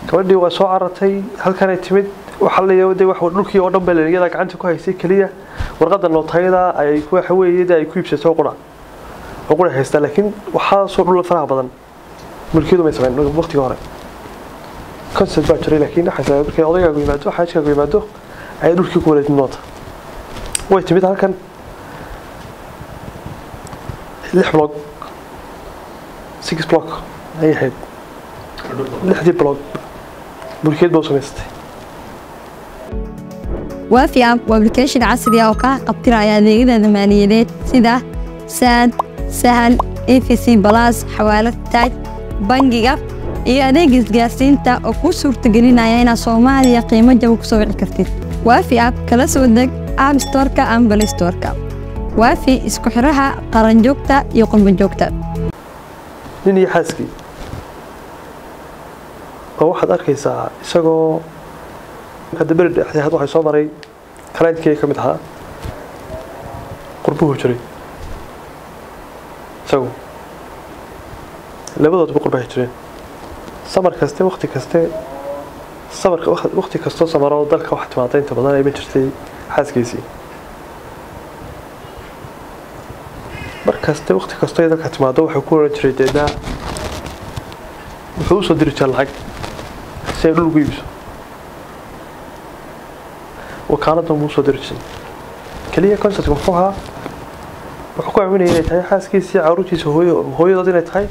gabadhii waa soo carartay halkanay timid waxaa la de wax dhulkii oo dhan baa iyada gacanta ku haysay keliya warqada nootayada ay waxa weeye ay ku iibsato qura oo qura haysta laakiin waxaa soo dhul faraha badan mulkiyadu may sameyn waqtiga hore concept baa jiray laakiin waxay sababay markay odayga yimaado xaajka yimaado ay dhulkii ku wareejin doonta way timid halkan lix block six block ayay ahayd lixdii block mulkiyad baa u samaysatay waafi app waa application casri ah oo kaa qabtiraya adeegyada maaliyadeed sida saad sahal efc balas xawaalad taaj bangiga iyo adeega isgaarsiinta oo kuu suurtagelinaya inaad soomaaliya qiimo jaba ku soo wici kartid waafi app kala soo deg app storeka ama balay storeka waafi isku xiraha qaranjoogta iyo qurbanjoogta nin iyo xaaskii oo waxaad arkaysaa isagoo hadda beri dhexdii had waxay soo maray kalaankii ka mid ahaa qurbuhu jiray isagu labadoodba qurbahay jireen samar kaste wakti kaste samarka wakti kastoo samaroo dalka wax timaada inta badan ay ma jirtay xaaskiisii mar kaste wakti kastoo ay dalka timaado waxay ku oran jiray deedna wuxuu usoo diri jira lacag si ay dhul ugu iibso wakaaladdan buu usoo diri jiray keliya concertka muxuu ahaa wuxuu ku aaminaya inay tahay xaaskiisii caruurtiisa hooyadood inay tahay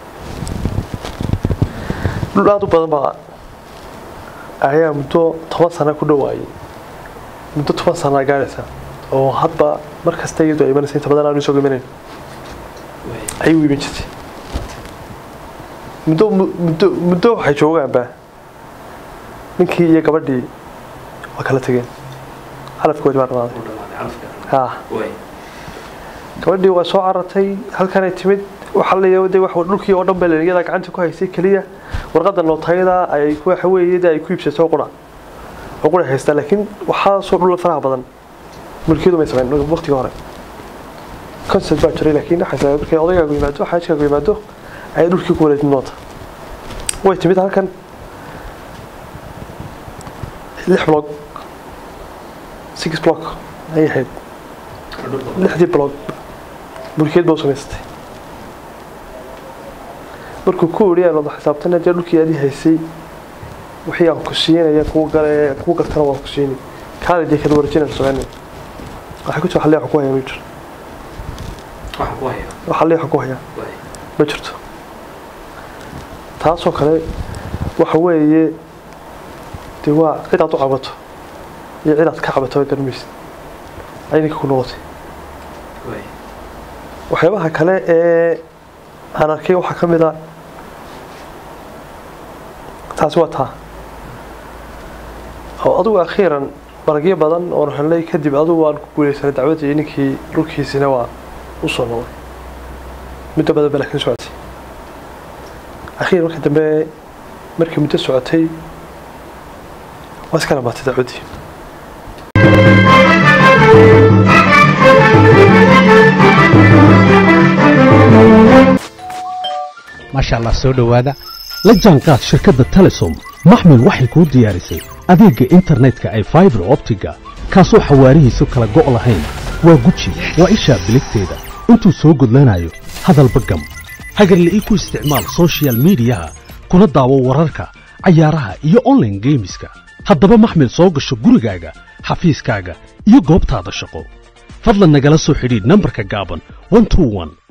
dhul aada u badan baa ayaa muddo toban sana ku dhowaayay muddo toban sanaa gaadhaysa oo hadba mar kasta iyadu ay imanaysa inta badan aanu isoo imanayn ayay u iman jirtay muddo muddo muddo waxay joogaanba ninkii iyo gabadhii waa kala tegeen calafkoodi baa dhamaaday ha gabadhii waa soo carartay halkanay timid waxaa la de wax dhulkii oo dhan baa iyada gacanta ku haysay keliya warqada nootayada ay waxa weeye ay ku iibsato qura oo qura haysta laakiin waxaa soo dhul faraha badan mulkiyadu may sameyn waqtiga hore concept baa jiray laakiin waxay sababay markay odayga yimaado xaajka yimaado ay dhulkii ku wareejin doonta way timid halkan lix block six block ayay ahayd lixdii block mulkiyad baa u samaysatay markuu ku ori aan wada xisaabtana dee dhulkii adii haysay wixii aan ku siinaya kuwa gale kuwa gartana waa ku siini kaale dee kala warjinaysa soomaaliya waxay ku jirta xalli ku haya ma jiro wax xalli ku haya ma jirto taasoo kale waxa weeye dee waa cid aad u cabato iyo cid aad ka cabato garmaysid ay ninka ku noqotay waxyaabaha kale ee aan arkay waxaa ka mid a taasi waa taa oo adugu akhiiran maragyo badan oon helnay kadib adugu aan ku guuleysanay dacwadii ninkii dhulkiisina waa u soo noqday muddo badan ba laakiin socotay akhiir marka dambe markii muddo socotay waa iska dhamaatay dacwaddii maasha allah soo dhowaada la jaanqaad shirkadda telesom maxmil waxay kuu diyaarisay adeegga internetka ay faibar optiga kaasoo xawaarihiisu kala go' lahayn waa guji waa ishaa biligteeda intuu soo gudlanayo hadalba gam hagarla'ii ku isticmaal sochial midiyaha kuna daawo wararka cayaaraha iyo onlaine geemiska haddaba maxmil soo gasho gurigaaga xafiiskaaga iyo goobtaada shaqo fadlan nagala soo xidhiidh nambarka gaaban